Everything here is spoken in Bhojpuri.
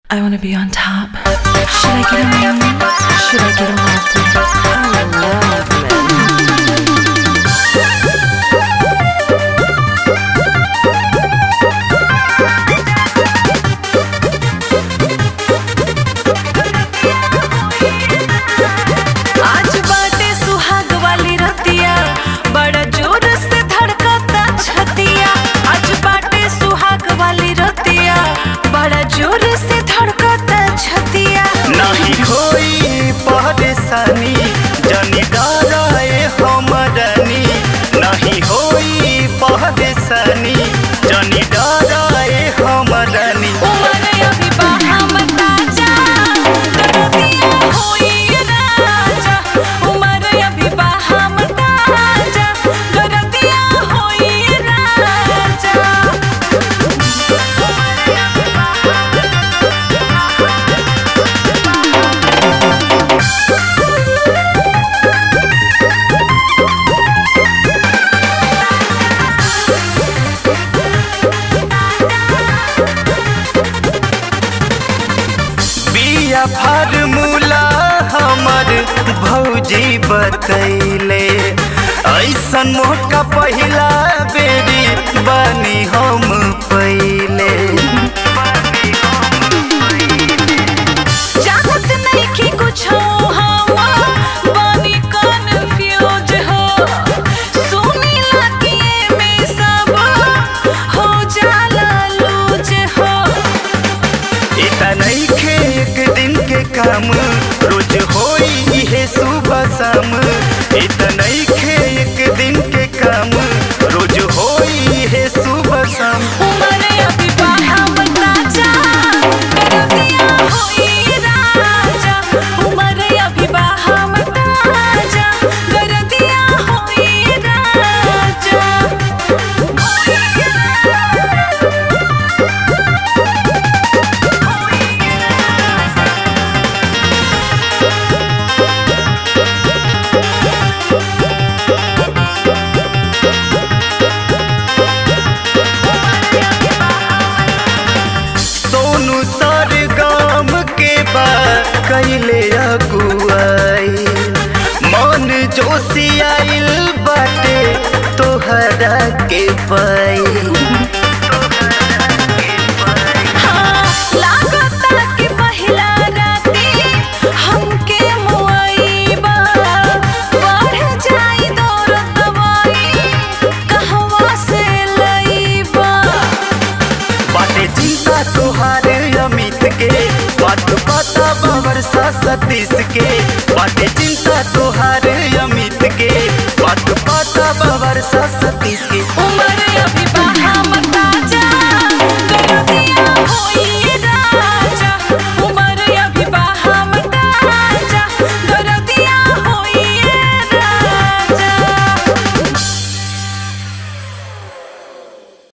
I wanna be on top. Should I get them on? Should I get them off? I love men. आज बाटे सुहाग वाली रतिया बड़ा जोर से धड़कता छतिया आज बाटे सुहाग वाली रतिया बड़ा जोर से धड़कता छतिया नहीं होई परेशानी जनी डराए हमरनी नहीं होई परेशानी जनी डराए हमरनी उमर अभी बाहम ताजा दरदिया होई राजा उमर अभी बाहम ताजा दरदिया होई राजा बिया फार्मूला हमर भौजी बतैले ऐसन मौका पहिला बेरी बनी हम पहिले जानत नइखे कुछो हम बानी कन्फ्यूज हो सुनीला कि एमे सब हो जाला लूज हो इतना नइखे एक दिन के काम रोज होई इहे सुबह शाम इतना नइखे एक दिन के काम रोज होई इहे सुबह शाम उमर अभी बाहम ताजा दरदिया होई राजा उमर अभी बाहम ताजा दरदिया होई राजा सोनू सर गाम के बा कैले अगुआई मन जोशी आइल बाटे तोहरा के पाई हाँ, लागता कि पहिला राती हमके मुआइबा। बढ़ जाई दौड़ दवाई, कहवा से लईबा? बाटे चिंता तोहार अमित के बात पता बाबर सा सतीश के बाटे चिंता तोहार अमित के बात पता बाबर सा सतीश